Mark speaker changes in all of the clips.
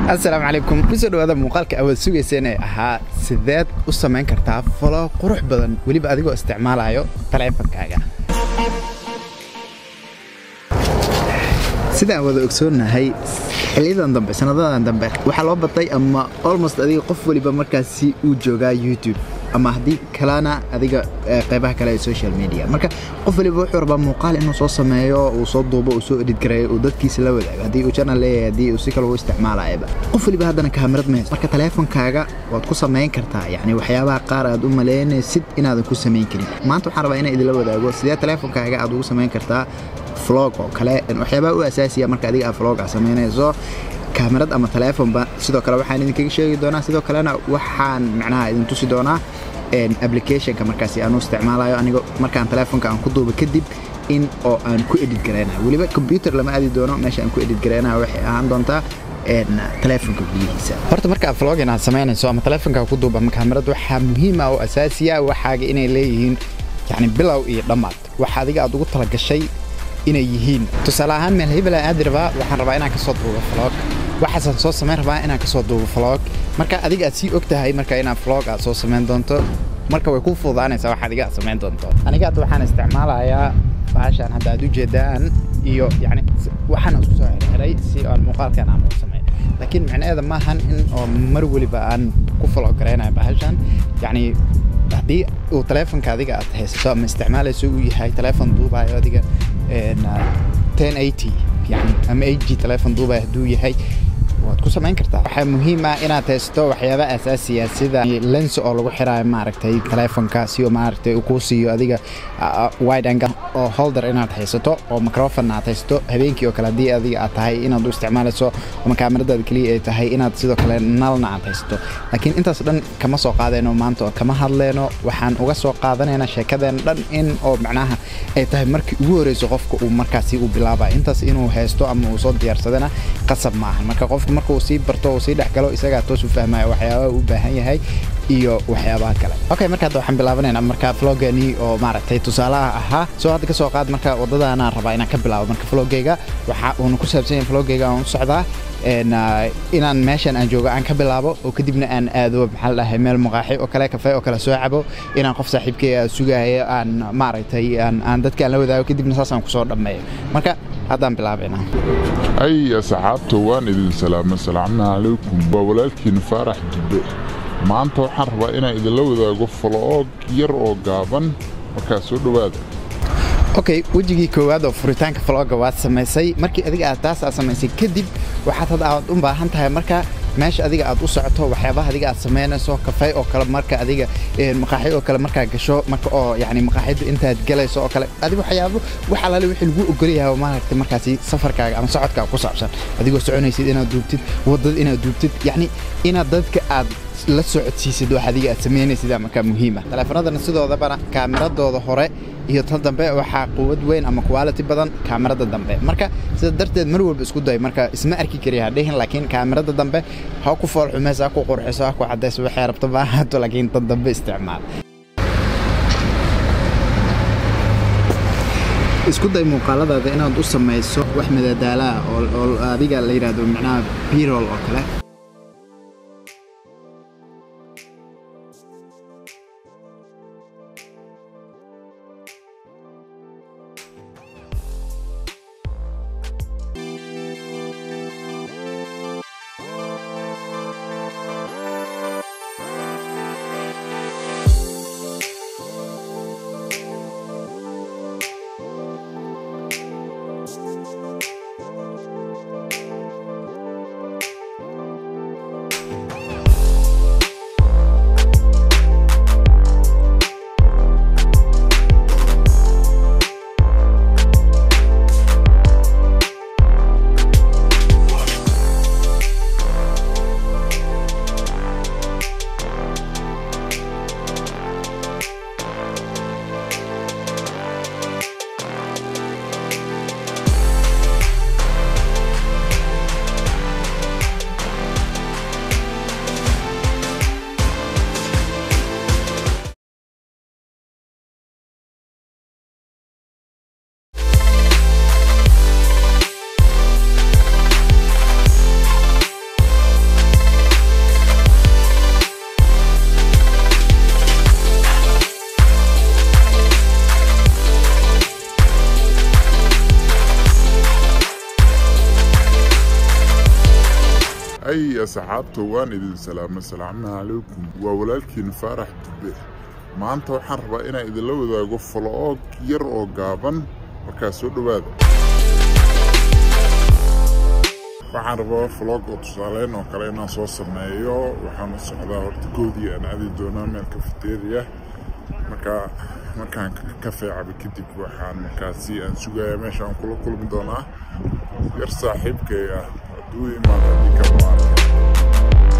Speaker 1: asalaamu calaykum kusoo dhawaada muuqaalka awaad sugayseen ee ahaa sideed u samayn kartaa falo qurux badan weliba adigoo isticmaalayo taleefankaaga sidaan wada ogsoonnahay xiliyadan dambe sanadadan dambe waxaa loo batay ama almost adiga qof weliba markaasi uu joogaa youtube ama haddii kalena adiga qaybaha kale ee social media marka qof waliba wuxuu rabaa muuqaal inuu soo sameeyo uu soo duubo uu soo edit gareeyo uu dadkiisa la wadaago haddii uu channel leeyahay haddii uu si kale u isticmaalayaba qof waliba haddana kaamirad ma haysto marka taleefonkaaga waad ku samayn kartaa yacni waxyaabaha qaar aad u malaynaysid inaadan ku samayn karin maanta waxaan rabaa inaan idinla wadaago sidee taleefonkaaga aad ugu samayn kartaa vlog oo kale waxyaabaha u asaasiya marka adiga aad vlog aad samaynayso kaamirad ama taleefonba sidoo kale waxaan idinkaga sheegi doonaa sidoo kalena waxaan macnaha idin tusi doonaa applicationka markaasi aan u isticmaalayo aniga markaan taleefonka aan ku duubo kadib in oo aan ku edit gareynayo weliba combyuter lama aadi doono meesha aan ku edit gareynayo waxay ahaan doontaa taleefonka gudihiisa horta marka aad vlogin aad samaynayso ama taleefonka ku duuba ama kaamirad waxaa muhiim ah oo asaasiya waxaaga inay leeyihiin yani bilow iyo dhammaad waxa adiga aad ugu talagashay inay yihiin tusaale ahaan meel hebela aadi rabaa waxaan rabaa inaan kasoo duubo vlog waxaasaan soo samayn rabaa inaan kasoo duubo vlog marka adiga aad sii og tahay marka inaad vlog aad soo samayn doonto marka way ku fududaanaysaa wax adiga aad samayn doonto aniga hadda waxaan isticmaalayaa bahashaan hadda aad u jeedaan iyo yani waxaan isku soo xirxiray si aan muuqaalkan aan u sameeyo laakiin micnaheeda maahan in oo mar weliba aan ku vlog garaynayo bahashan yacni haddii uu taleefonka adiga aad haysato ama isticmaalayso uu yahay taleefon duubayo adiga yani ama ag taleefon duubaya hadduu yahay waad ku samayn kartaa waxaa muhiim ah inaad haysato waxyaaba asaasiya sida lens oo lagu xiraayo maaragtay taleefonka si uu maaragtay uu kuu siiyo adiga wide angle oo holder inaad haysato oo microphone aad haysato habeenkii oo kale haddii adiga aad tahay inaad u isticmaalayso ama kaamiradaada keliya ay tahay inaad sidoo kale nalna aad haysato laakiin intaas dhan kama soo qaadayno maanta oo kama hadleyno waxaan uga soo qaadanaynaa sheekadeena dhan in oo macnaha ay tahay markii ugu horeyso qofka uu markaasi uu bilaabaya intaas inuu haysto ama uu soo diyaarsadana qasab maahan marka qofka marka uu sii barto uu sii dhex galo isagaa toos u fahmaya waxyaabaha u baahan yahay iyo waxyaabaha kale okay marka hadda waxaan bilaabanaynaa marka vlogani oo maaragtay tusaalaha ahaa soo hadda ka soo qaad marka waddadaanaan rabaa inaan ka bilaabo marka vlogayga waxa uuna ku saabsan yahay vlogayga aan u socdaa inaan meeshan aan joogo aan ka bilaabo oo kadibna aan aado maxaa la dhahay meel maqaaxi oo kale kafee oo kale soo cabo inaan qof saaxiibkay sugaayo aan maaragtay aan dadka aan la wadaago kadibna saasaan kusoo dhammeeyo marka haddaan bilaabaynaa
Speaker 2: ay asxaabta waan idin salaama salaamna calaykum waa walaalkiina faarax dibbe maanta waxaan rabaa inaan idinla wadaago faloog yar oo gaaban markaa soo dhowaada
Speaker 1: okay wejigii koowaad oo furitaanka vlogga waad samaysay markii adiga aad taas aad samaysay kadib waxaad hadda aad u baahan tahay marka meesha adiga aad u socoto waxyaabaha adiga aad samaynayso kafey oo kale marka adiga maqaaxi oo kale markaa gasho marka oo yani maqaaxida intaad galayso oo kale adiga waxyaabo wax alaale wixii lagu ogolyahay maaragtay markaasi safarkaaga ama socodkaaga ku saabsan adigoo soconaysid inaad duubtid waddada inaad duubtid yacni inaad dadka aad la socodsiisid wax adiga aad samaynaysid markaa muhiima taleefanadana sidoodabana kaamiradooda hore iyo tan dambe waxaa quwad weyn ama quality badan kaamirada dambe marka sida darteed mar walba isku day marka isma arki kariya hadhihin laakiin kaamirada dambe ha ku fool xumayso ha ku qurxiso ha ku cadayso waxay rabto ma ahaato laakiin tan dambe isticmaal isku day muuqaaladaada inaad u samayso wax madadaalaah oo adiga la yidhaahdo micnaha birol oo kale
Speaker 2: hay asxaabta waan idin salaamay salaamu calaykum waa walaalkiin faarax dube maanta waxaan rabaa inaan idinla wadaago foloog yar oo gaaban markaa soo dhowaada waxaan rabaa foloog oo tusaaleyn oo kale inaan soo sameeyo waxaan u socdaa horta goodii aan aadi doonaa meel kafeteria markaa markaan kafee cabo kadib waxaan markaasi aan sugayaa meesha aan kula kulmi doonaa yar saaxiibkay ah hadduu imaado haddii ka maarka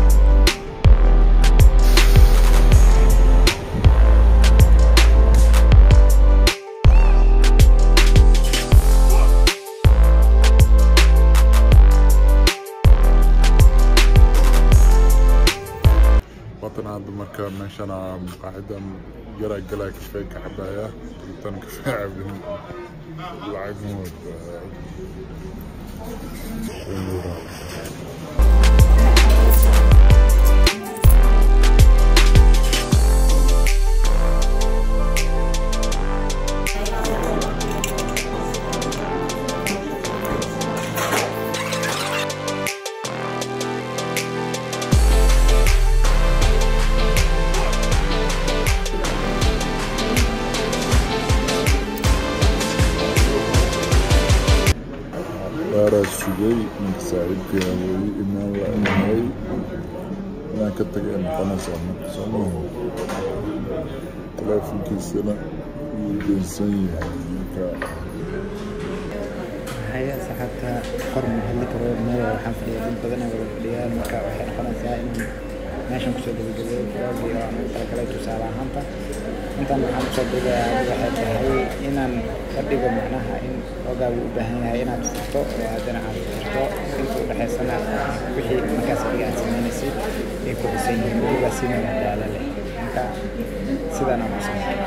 Speaker 2: watan hadda marka meeshana maqaaxidan yaraa galaa kafee ka cabaya intan kafee cabin lacag mood baaraa sugay ninka saaxiibkeena weli imaan la imay inaan ka tagay noqonaysaa marka soo maaha teleefonkiisana wuu deensan yahay marka
Speaker 1: haya saxaabta qor ma hadli karo meel waxaan fadhiya dad badan oo wada fadhiyaan marka waxay noqonaysaa in meeshan kusoo gabagabeeyo froogii oo aan ugu talagalay tusaale ahaanta intaan waxaan kusoo duubayaa waxay tahay inaan ka dhigo macnaha in xoogaagu u baahan yahay inaad furto oo haddana aad furto inta u dhexaysana wixii markaas adiga aad samaynaysay ay ku dhisan yihiin weliba si meel daala leh marka sidaan aan ku sameeyo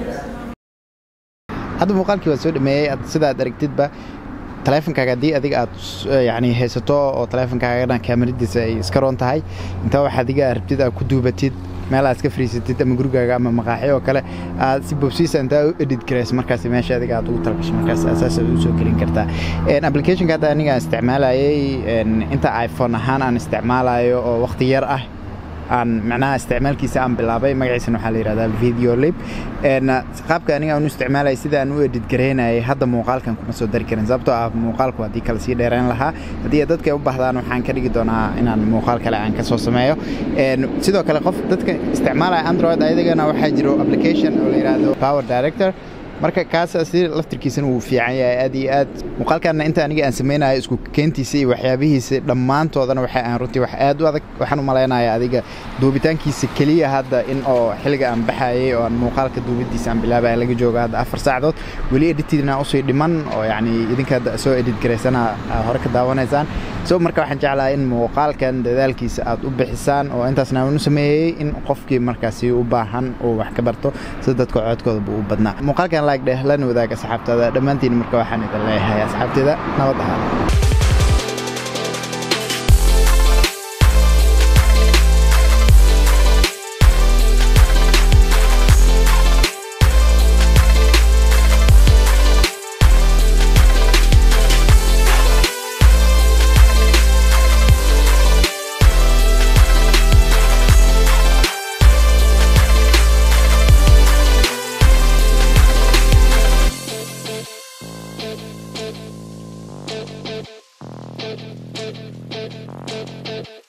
Speaker 1: hadda muuqaalkii waa soo dhameeyey sidaad aragtidba taleefonkaaga haddii adiga aad yani haysato oo taleefonkaagana kaamaradiisa ay iska roon tahay intaa wax adiga rabtid aad ku duubatid meel aad iska fariisatid ama gurigaaga ama maqaaxyo oo kale aad si bobsiisa intaa u edit garayso markaas meesha adiga aad ugu talagasho markaas asaas aad u soo gelin kartaa applicationka hadda aniga aan isticmaalayay inta iphone ahaan aan isticmaalayo oo waqti yar ah aan macnaha isticmaalkiisa aan bilaabay magaciisana waxaa la yidhahdaa video lib qaabka aniga aan u isticmaalaya sida aan u edit garaynayay hadda muuqaalkan kuma soo dari karin sababtoo ah muuqaalku haddii kale sii dheerayn lahaa haddii dadka u baahdaan waxaan ka dhigi doonaa inaan muuqaal kale aan ka soo sameeyo sidoo kale qof dadka isticmaalaya android ayadagana waxaa jiro application oo la yidhaahdo power director marka kaas si laftirkiisana wuu fiican yahay aad iyo aad muuqaalkaana inta aniga aan samaynayo isku keentiisa iyo waxyaabihiisa dhammaantoodana waxay aan runtii wax aad u adag waxaan u malaynayaa adiga duubitaankiisa keliya hadda in oo xilliga aan baxayay oo aan muuqaalka duubidiisa aan bilaabaya laga joogo hadda afar saacadood weli editidna usii dhiman oo yacni idinka hadda soo edit garaysana hore ka daawanaysaan so marka waxaan jeclahay in muuqaalkan dadaalkiisa aad u bixisaan oo intaasna aan u sameeyey in qofkii markaasi u baahan uu wax ka barto sida dadka codkooda buu u badnaa muuqaalkan laag dheh lana wadaag asxaabtaada dhammaantiin marka waxaan idin leeyahay asxaabteeda nabad ahaada
Speaker 3: Thank you.